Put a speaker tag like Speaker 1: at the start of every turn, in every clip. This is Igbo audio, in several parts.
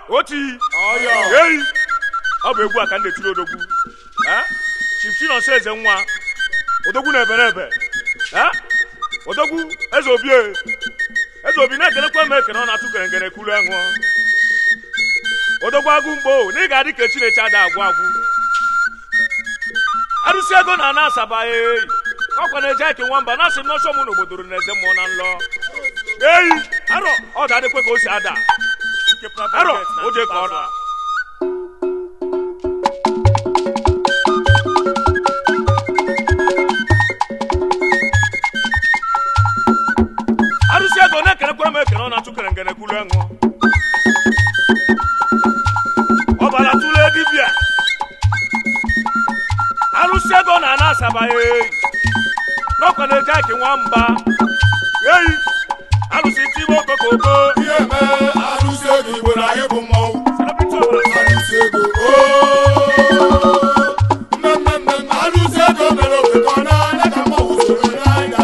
Speaker 1: oti eyi ọ bụ egwu a ka m na-etiri odogwu Eh? chief chinonso eze nwa odogwu na-ebe na-ebe Eh? odogwu eze obi e. eze obi na-ekenekwa m ekene ọ na-atụ kere ngene kulu enwụ odogwu agụ mgbo na ị ga-adị ka chineke ada agwụ agwụ arụsị ego na ana asaba eyi ọkwa na-eje eke nwamba na asị m n'ọsọ mụ n'obodo na eze mmụọ na nlọ eyi arọ ọ ga-adịkwe ka o si ada arọ o jee ka ọ na arụsị ego na-ekenekwara m ekene ọ na-atụ kere ngene kulu enwụ ọbara tụle dibịa arụsị ego na ana asaba eyi n'ọkwa na-eje eke nwamba eyi arụsị tibe okokoko
Speaker 2: ihe mee arụsị ego igbo na anyị bụ mmọnwụ
Speaker 1: Celebrity ọbara
Speaker 2: arụsị ego ooo mmemme arụsị ego mere ofekọ n'anya ka mmọnwụ soro n'anya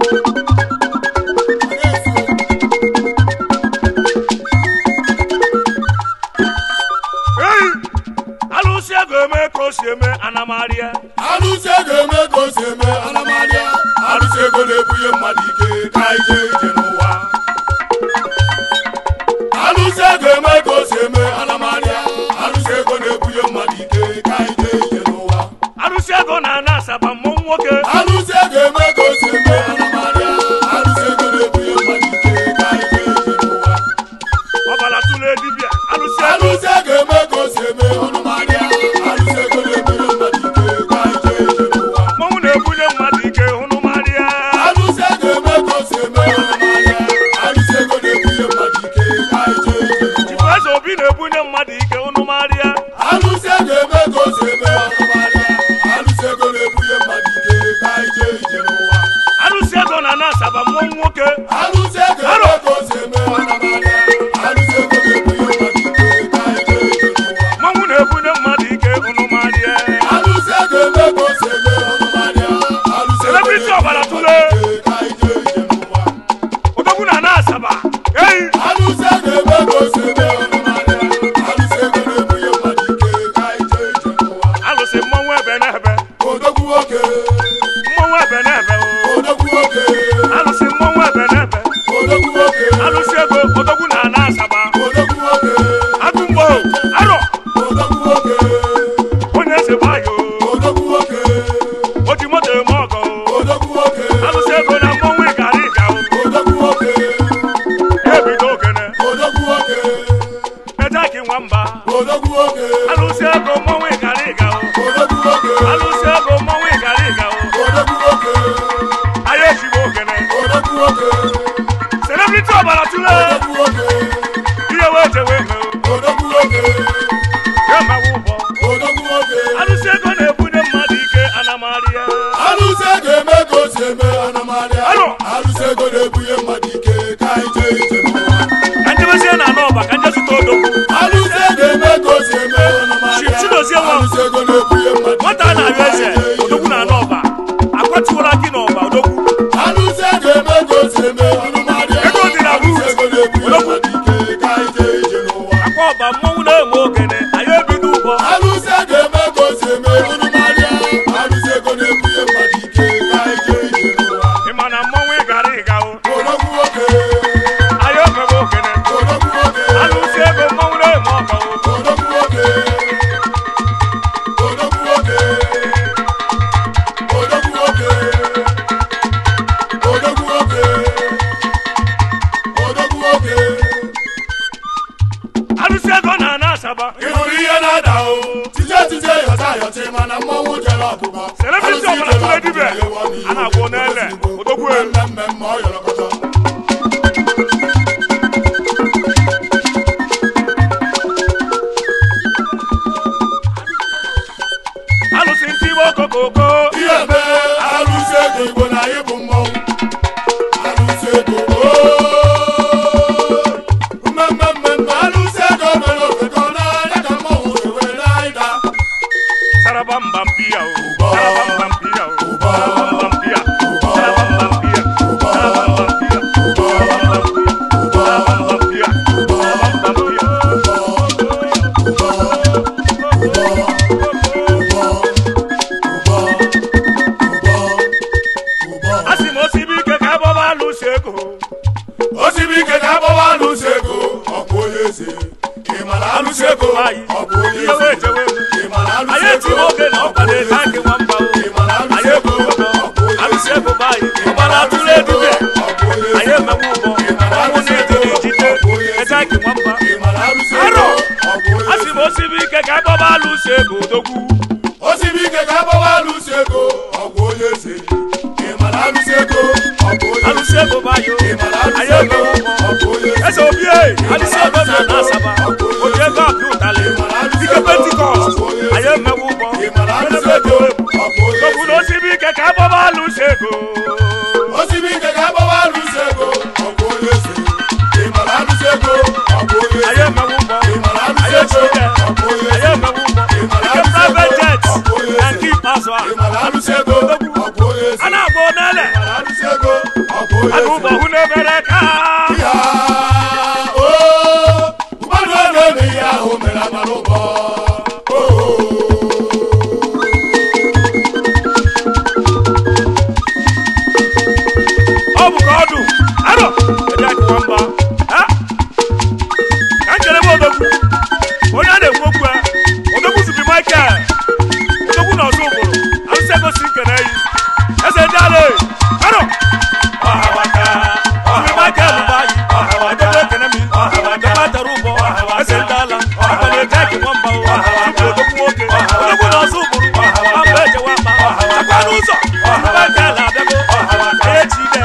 Speaker 1: eyi alụsị ego eme ka o si eme anamarịa
Speaker 2: arụsị ego eme ka o si eme anamarịa arụsị ego na-ebunye mmadụ ike ka anyị jee ije n'ụwa arụsị ego eme ka o si eme anamarịa arụsị ego na-ebunye mmadụ ike ka anyị jee ije n'ụwa
Speaker 1: arụsị ego na ana asaba mmọnwụ nwoke
Speaker 2: arụsị ego eme ka o si eme anamarịa arụsị ego na-ebunye mmadụ ike ka anyị jee ije n'ụwa
Speaker 1: ọbara tụle dibịa arụsị ego
Speaker 2: arụsị ego eme ka o si eme anamarịa arụsị ego na-ebunye mmadụ ike ka anyị jee ije n'ụwa
Speaker 1: mmọnwụ na-ebunye mmadụ ike hụnụmarịa
Speaker 2: arụsị ego eme ka o si eme anamarịa arụsị ego na-ebunye mmadụ ike ka anyị jee ije n'ụwa
Speaker 1: chifu eze obi na-ebunye mmadụ ike hụnụmarịa
Speaker 2: arụsị ego eme ka o si eme anamarịa arụsị ego na-ebunye mmadụ ike ka anyị jee ije n'ụwa
Speaker 1: arụsị ego na ana asaba mmọnwụ nwoke
Speaker 2: arụsị ego eme ka o si eme anamarịa arụsị ego na-ebunye mmadụ ike ka anyị jee ije n'ụwa
Speaker 1: mmọnwụ na-ebunye mmadụ ike hụnụmarịa
Speaker 2: arụsị ego eme ka o si eme anamarịa arụsị ego
Speaker 1: Celebrity ọbara
Speaker 2: na-ebunye
Speaker 1: tụle.
Speaker 2: mmadụ ike ka anyị jee ije n'ụwa
Speaker 1: odogwu na ana asaba eyi
Speaker 2: arụsị ego eme ka o si eme anamarịa arụsị ego na-ebunye mmadụ ike ka anyị jee ije n'ụwa
Speaker 1: alụsị mmọnwụ ebe na-ebe
Speaker 2: odogwu nwoke
Speaker 1: mmọnwụ ebe na-ebe o.
Speaker 2: odogwu nwoke
Speaker 1: alụsị mmọnwụ ebe na-ebe
Speaker 2: odogwu nwoke
Speaker 1: alụsị ego odogwu na ana asaba
Speaker 2: odogwu nwoke
Speaker 1: agụmgbo arọ
Speaker 2: odogwu nwoke
Speaker 1: onye eze gbayo
Speaker 2: odogwu nwoke
Speaker 1: o ji moto eme ọgọ
Speaker 2: odogwu nwoke
Speaker 1: alụsị ego na mmọnwụ ịgara ịga o.
Speaker 2: odogwu nwoke
Speaker 1: ebido ogene
Speaker 2: odogwu nwoke
Speaker 1: ejaki nwamba
Speaker 2: odogwu nwoke
Speaker 1: alụsị ego mmọnwụ ịgara ịga o.
Speaker 2: odogwu nwoke
Speaker 1: alụsị ego mmọnwụ ịgara ịga o.
Speaker 2: odogwu nwoke
Speaker 1: anyị ejigbo ogene
Speaker 2: odogwu nwoke
Speaker 1: celebrity ọbara tụle
Speaker 2: odogwu nwoke
Speaker 1: ihe wee jewe eme o.
Speaker 2: odogwu nwoke
Speaker 1: ya mawa ụbọ
Speaker 2: odogwu nwoke
Speaker 1: alụsị ego na-ebunye mmadụ ike anamarịa
Speaker 2: arụsị ego eme ka o si eme anamarịa
Speaker 1: Alo.
Speaker 2: arụsị ego na-ebunye mmadụ ike ka anyị jee ije n'ụwa
Speaker 1: ka njebezie na anọ ọba ka nje zụta odogwu
Speaker 2: arụsị ego eme ka o si eme anamarịa
Speaker 1: Chi- Chidozie nwa m.
Speaker 2: arụsị ego na-ebunye mmadụ
Speaker 1: nwata a na-arịọ eze odogwu na anọ ọba akwatiwara gị n'ọba odogwu
Speaker 2: arụsị ego eme ka o si eme anamarịa
Speaker 1: Ego dị na
Speaker 2: arụsị
Speaker 1: root.
Speaker 2: ego na-ebunye
Speaker 1: Odogwu.
Speaker 2: mmadụ ike ka anyị jee ije n'ụwa
Speaker 1: akwa ọba mmọnwụ na-eme ogene anyị ebido ụbọ
Speaker 2: arụsị ego eme ka o si eme anamarịa arụsị ego na-ebunye mmadụ ike ka anyị jee ije n'ụwa
Speaker 1: ị ma na mmọnwụ ịgara ịga o
Speaker 2: odogwu nwoke
Speaker 1: anyị omebe ogene
Speaker 2: odogwu nwoke
Speaker 1: alụsị ego mmọnwụ na-eme ọgọ o
Speaker 2: odogwu nwoke odogwu nwoke odogwu nwoke odogwu nwoke odogwu nwoke
Speaker 1: alụsị ego na ana asaba
Speaker 2: ị hụrụ ihe na-ada o tije tije yọta yọtị mana mmọnwụ jere ọgụgọ
Speaker 1: Celebrity ọbụla tụrụ edibe. A na-agwọ n'ele. Odogwu elu.
Speaker 2: mmemme ma ọ yọrọkọtọ
Speaker 1: alụsị ntibe okokoko
Speaker 2: ihe mee arụsị ego igbo na anyị bụ mmọnwụ arụsị ego ooo mmemme mmemme arụsị ego mere ofekọ n'anya ka mmọnwụ si wee na-ịda
Speaker 1: saraba mba mpia o
Speaker 2: Ụbọ.
Speaker 1: saraba mba mpia o
Speaker 2: Ụbọ.
Speaker 1: saraba mba mpia
Speaker 2: Ụbọ.
Speaker 1: saraba mba mpia
Speaker 2: Ụbọ.
Speaker 1: saraba mba
Speaker 2: alụsị
Speaker 1: Arọ.
Speaker 2: ego ọ bụ onye
Speaker 1: asị m osibi ike ka agbaba alụsị ego odogwu
Speaker 2: osibi ike ka agbawa alụsị ego ọ bụ onye eze ị mara alụsị ego ọ bụ onye
Speaker 1: alụsị ego bayo
Speaker 2: ị mara alụsị
Speaker 1: anyị
Speaker 2: ego
Speaker 1: emewo ụgbọ
Speaker 2: ọ bụ onye
Speaker 1: eze obi e alụsị ego na na asaba oji ego apị ụtalị ike pentikọst anyị emewo ụgbọ
Speaker 2: ị mara alụsị
Speaker 1: Enebe
Speaker 2: ego
Speaker 1: ego
Speaker 2: ọ bụ onye
Speaker 1: odogwu na osibi ike ka agbaba alụsị ego
Speaker 2: osibi ike ka agbawa alụsị ego ọ bụ onye eze ị mara alụsị ego ọ bụ onye
Speaker 1: anyị
Speaker 2: eze
Speaker 1: emewo ụgbọ
Speaker 2: ị mara
Speaker 1: anyị
Speaker 2: alụsị
Speaker 1: echi
Speaker 2: ego
Speaker 1: ike
Speaker 2: ọ bụ onye
Speaker 1: anyị
Speaker 2: eze
Speaker 1: emewo ụgbọ
Speaker 2: ị mara
Speaker 1: ike
Speaker 2: alụsị ego
Speaker 1: private jet
Speaker 2: ọ bụ onye
Speaker 1: na
Speaker 2: eze
Speaker 1: nke ikpeazụ a
Speaker 2: ị mara alụsị ego ọ bụ onye eze
Speaker 1: a na-agba onele
Speaker 2: ị mara alụsị ego ọ bụ onye
Speaker 1: ana
Speaker 2: eze
Speaker 1: ụgbọ hụ na-ebere ka
Speaker 2: Ya, oo, mmadụ ọ na-eme ihe ahụ mere amara ụbọ oo.
Speaker 1: ọ bụ ka ọdụ arọ eji akụwa mba ha ka m kelebe odogwu onye a na-ekwu okwu ya odogwu zubi michael odogwu na ọzọ ụbụrụ arụsị egosi nkene yi eze ndị ala e arọ ọhawaka zubi michael bụ anyị odogwu ekene mi odogwu atara ụbọ eze ndị ala aka na-eji akụwa mba o zubi odogwu nwoke odogwu na ọzọ ụbụrụ mba ejewa mba chakwa n'ụzọ zubi michael abịago echi ide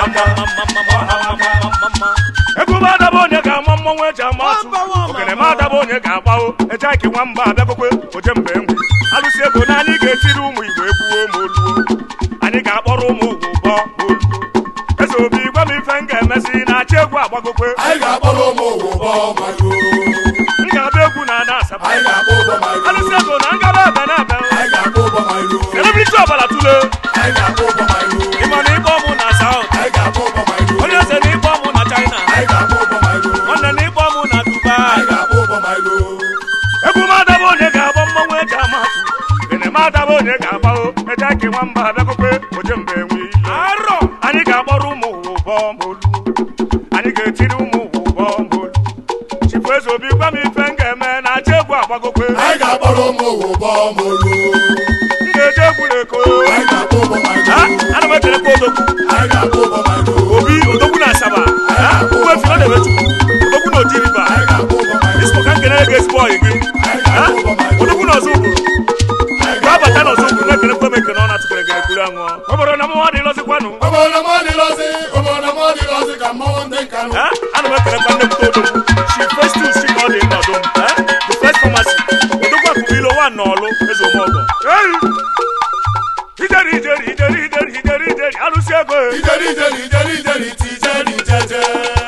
Speaker 1: egwu adaba onye ga-ama mmọnwụ eji ama atụ ogene m adaba onye ga-agbawo eje aki nwamba abịakwekwe oje mgbe engwe alụsị ego na anyị ga-etiri ụmụ igbo egbuo ma oluo anyị ga-akpọrọ ụmụ ugwu bọ ma oluo eze obi gwa m ife m ga-emezi na-achị egwu agbagokwe
Speaker 2: Anyị ga-akpọrọ ụmụ ụgwụ bọ mayo.
Speaker 1: m ga-abịa egwu na ana asaba
Speaker 2: Anyị ga-akpọ ụbọ mayo.
Speaker 1: alụsị ego na ngaba ebe na ebe
Speaker 2: Anyị ga-akpọ ụbọ mayo.
Speaker 1: celebrity ọbara tule
Speaker 2: Anyị ga-akpọ ụbọ mayo.
Speaker 1: ịma na ịkpọ mụ na saut
Speaker 2: Anyị ga-akpọ ụbọ mayo.
Speaker 1: onye eze na ịkpọ mụ na china
Speaker 2: Anyị ga-akpọ ụbọ mayo.
Speaker 1: nwanne na ịkpọ mụ na dubai
Speaker 2: Anyị ga-akpọ ụbọ mayo.
Speaker 1: egwu m adaba onye ga-agba mmọnwụ eji ama atụ gene m adaba onye ga-agbago eje aki nwamba abịakwekwe oje mgbe enwe arọ anyị ga-akpọrọ ụmụ ụwa ụbọ ma olu anyị ga-etiri ụmụ ụwa ụbọ ma olu chifu eze obi gwa m ife m ga-eme na acha egwu agbagokwe
Speaker 2: Anyị ga-akpọrọ ụmụ ụgwụ bọ molu.
Speaker 1: m ga-eje egwu na-eko
Speaker 2: Anyị ga-akpọ ụbọ mayo.
Speaker 1: Ha? ana m ekelekwa odogwu
Speaker 2: Anyị ga-akpọ ụbọ mayo.
Speaker 1: obi odogwu na asaba Ha? ugwu efiro na-emechukwu odogwu na oji riva
Speaker 2: Anyị ga-akpọ ụbọ mayo.
Speaker 1: isko ka m kenere gị ezigbo ọyị gị
Speaker 2: Anyị
Speaker 1: Ha?
Speaker 2: ga-akpọ ụbọ mayo.
Speaker 1: odogwu na ọzọ ụbụrụ
Speaker 2: Anyị
Speaker 1: ka abata
Speaker 2: ga-akpọ
Speaker 1: n'ọzọ
Speaker 2: ụbọ
Speaker 1: ụbụrụ na-ekelekwa m ekene ọ na-atụkere gị ekwuru aṅụọ ọ bụrụ na mụnwa dị lọzikwanụ
Speaker 2: Obodo m adịlọzi, obodo m adịlọzi ka mmọnwụ ndị nkanụ.
Speaker 1: Ha? ana m ekelekwa nne m odogwu shi festus shi ka ọ dị nọdụ m Ha? the first pharmacy odogwu akụkụ ilo wa n'ọlụ eze omọgọ Ei! ijeri ijeri ijeri ijeri ijeri ijeri alụsị ego e.
Speaker 2: Ijeri ijeri ijeri ijeri ti ijeri jeje.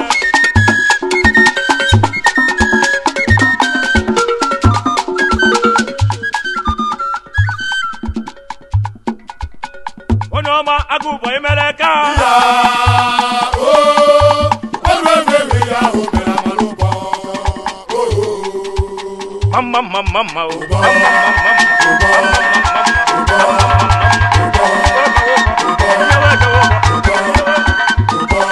Speaker 1: onye ọma agụ ụbọ imere ka
Speaker 2: Ya oo, ọrụ egwu egwu ihe ahụ mere amara ụbọ. Oo,
Speaker 1: mma mma mma mma o
Speaker 2: ụbọ,
Speaker 1: mma mma mma mma
Speaker 2: ụbọ, ụbọ, ụbọ, ụbọ, ụbọ, ụbọ, ụbọ, ụbọ, ụbọ,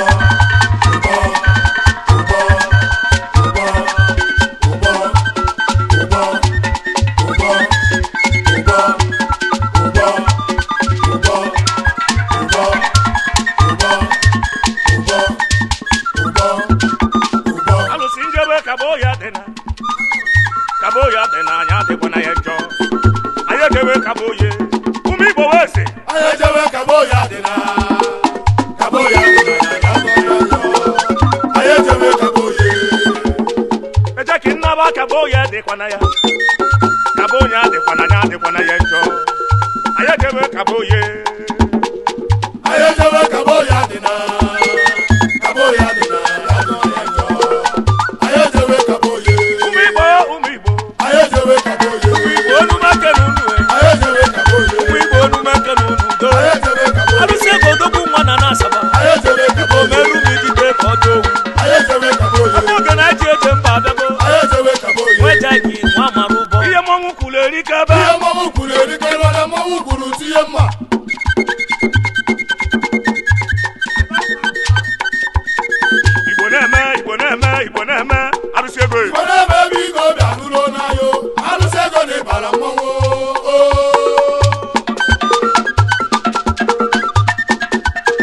Speaker 2: ụbọ, ụbọ, ụbọ, ụbọ, ụbọ, ụbọ, ụbọ, ụbọ, ụbọ, ụbọ.
Speaker 1: alụsị njebe kabo ya dị na kabo ya dị na anyị adịkwa na ya njọ anyị ejewe kabo ye ụmụ igbo wee sị
Speaker 2: Anyị ejewe kabo ya dị na kabo ya dị na ya ga-atọ ya njọ. Anyị ejewe kabo ya.
Speaker 1: eje ka nnaba kabo ya dịkwa na ya kabo ya adịkwa na ya adịkwa na ya njọ anyị ejewe kabo ye
Speaker 2: Anyị ejewe kabo ya dị na kabo ya dị na ya ga-atọ ya njọ. Anyị ejewe kabo ya.
Speaker 1: ụmụ igbo ụmụ igbo
Speaker 2: Anyị ejewe kabo ya.
Speaker 1: ụmụ igbo onumeke na unu e.
Speaker 2: Anyị ejewe kabo ya.
Speaker 1: ụmụ igbo onumeke na unu do
Speaker 2: Anyị ejewe kabo ya.
Speaker 1: alụsị ego odogwu nwa na na-asaba
Speaker 2: Anyị ejewe kabo ya.
Speaker 1: omeru m idide ka ọ dị owu
Speaker 2: Anyị ejewe kabo ya.
Speaker 1: oge na-eji eje mba abịago
Speaker 2: Anyị ejewe kabo ya.
Speaker 1: nwejaghị nwa mara ụbọ ihe mmọnwụ kwuru erike ebe
Speaker 2: Ihe mmọnwụ kwuru erikarịwa na mmọnwụ kwuru tinye mma.
Speaker 1: igbo na-eme igbo na-eme igbo na-eme arụsị ego e.
Speaker 2: Onye ebe ebe ike obi anụrụ n'anya o. Alụsị ego na ịbara mmọnwụ o.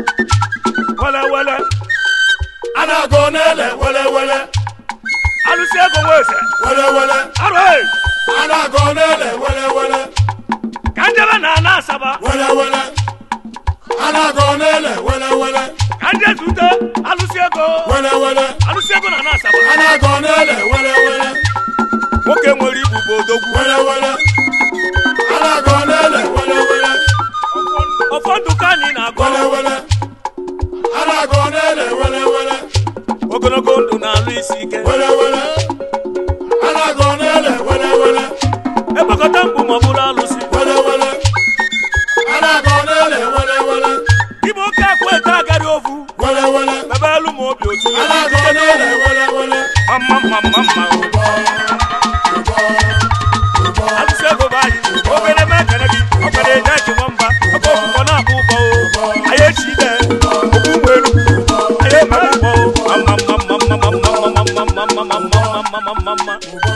Speaker 1: wele wele
Speaker 2: A na-agụ n'ele wele wele.
Speaker 1: alụsị alụsị ego nwa eze
Speaker 2: wele wele
Speaker 1: arụ e
Speaker 2: a na-agọ n'ele wele wele
Speaker 1: ka njebe na ana asaba
Speaker 2: wele wele a na-agọ n'ele wele wele
Speaker 1: ka nje zute alụsị ego
Speaker 2: wele wele
Speaker 1: alụsị ego na ana asaba
Speaker 2: a na-agọ n'ele wele wele
Speaker 1: nwoke nwere ibu bụ odogwu
Speaker 2: wele wele a na-agọ n'ele wele wele
Speaker 1: ụfọdụ ka anyị na-agọ
Speaker 2: wele wele a na-agọ n'ele wele wele
Speaker 1: ogologo ndụ na-alụ isi ike
Speaker 2: wele wele a na-agọ n'ele wele wele
Speaker 1: ekpekọta mkpu ma ọ bụrụ alụsị
Speaker 2: wele wele a na-agọ n'ele wele wele
Speaker 1: ibe oke akwa ete agari ovu
Speaker 2: wele wele
Speaker 1: ebe elu ma obi otu
Speaker 2: a na-agọ n'ele wele wele
Speaker 1: mma mma mma mma
Speaker 2: ụbọ ụbọ ụbọ
Speaker 1: alụsị ego bụ anyị obere eme ekene gị ọkwara eje eji nwamba ọkọ ọkụkọ na-akpụ ụbọ o anyị echi ide okwu ụgbọ elu anyị eme ụbọ o mma mma mma mma mma mma mma mma mma mma mma mma mma mma mma
Speaker 2: ụbọ